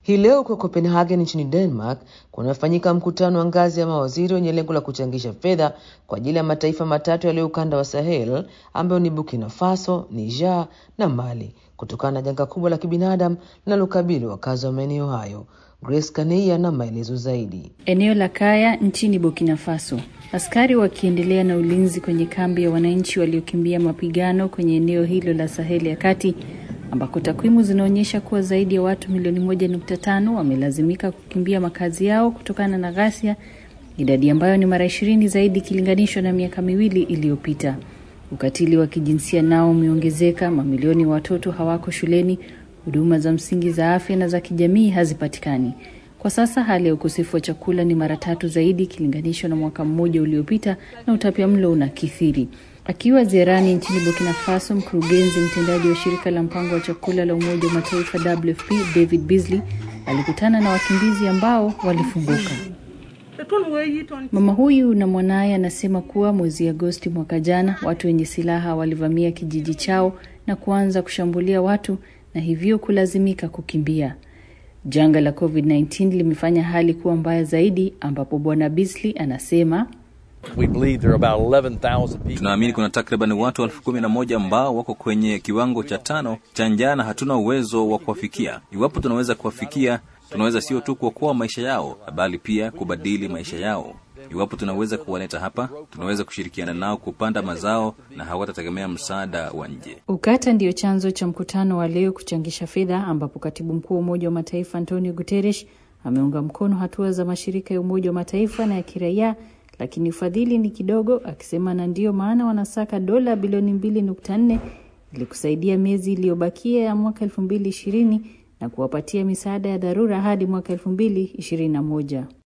Hii leo kwa Copenhagen nchini Denmark kunafanyika mkutano wa ngazi ya mawaziri wenye lengo la kuchangisha fedha kwa ajili ya mataifa matatu yaliyo ukanda wa Sahel ambayo ni Burkina Faso, Niger na Mali kutokana na janga kubwa la kibinadamu linalokabili wakazi wa maeneo hayo. Grace Kaneia na maelezo zaidi. Eneo la Kaya nchini Burkina Faso, askari wakiendelea na ulinzi kwenye kambi ya wananchi waliokimbia mapigano kwenye eneo hilo la Saheli ya kati ambako takwimu zinaonyesha kuwa zaidi ya watu milioni moja nukta tano wamelazimika kukimbia makazi yao kutokana na ghasia, idadi ambayo ni mara ishirini zaidi ikilinganishwa na miaka miwili iliyopita. Ukatili wa kijinsia nao umeongezeka, mamilioni ya watoto hawako shuleni, huduma za msingi za afya na za kijamii hazipatikani. Kwa sasa hali ya ukosefu wa chakula ni mara tatu zaidi ikilinganishwa na mwaka mmoja uliopita, na utapiamlo unakithiri. Akiwa ziarani nchini Burkina Faso, mkurugenzi mtendaji wa shirika la mpango wa chakula la Umoja wa Mataifa WFP David Beasley alikutana na wakimbizi ambao walifunguka. Mama huyu na mwanaye anasema kuwa mwezi Agosti mwaka jana watu wenye silaha walivamia kijiji chao na kuanza kushambulia watu na hivyo kulazimika kukimbia. Janga la COVID-19 limefanya hali kuwa mbaya zaidi, ambapo Bwana Beasley anasema Tunaamini kuna takriban watu elfu kumi na moja ambao wako kwenye kiwango cha tano cha njaa na hatuna uwezo wa kuwafikia. Iwapo tunaweza kuwafikia, tunaweza sio tu kuokoa maisha yao, bali pia kubadili maisha yao. Iwapo tunaweza kuwaleta hapa, tunaweza kushirikiana nao kupanda mazao na hawatategemea msaada wa nje. Ukata ndiyo chanzo cha mkutano wa leo kuchangisha fedha, ambapo katibu mkuu wa Umoja wa Mataifa Antonio Guterres ameunga mkono hatua za mashirika ya Umoja wa Mataifa na ya kiraia lakini ufadhili ni kidogo, akisema na ndiyo maana wanasaka dola bilioni mbili nukta nne ili kusaidia miezi iliyobakia ya mwaka elfu mbili ishirini na kuwapatia misaada ya dharura hadi mwaka elfu mbili ishirini na moja.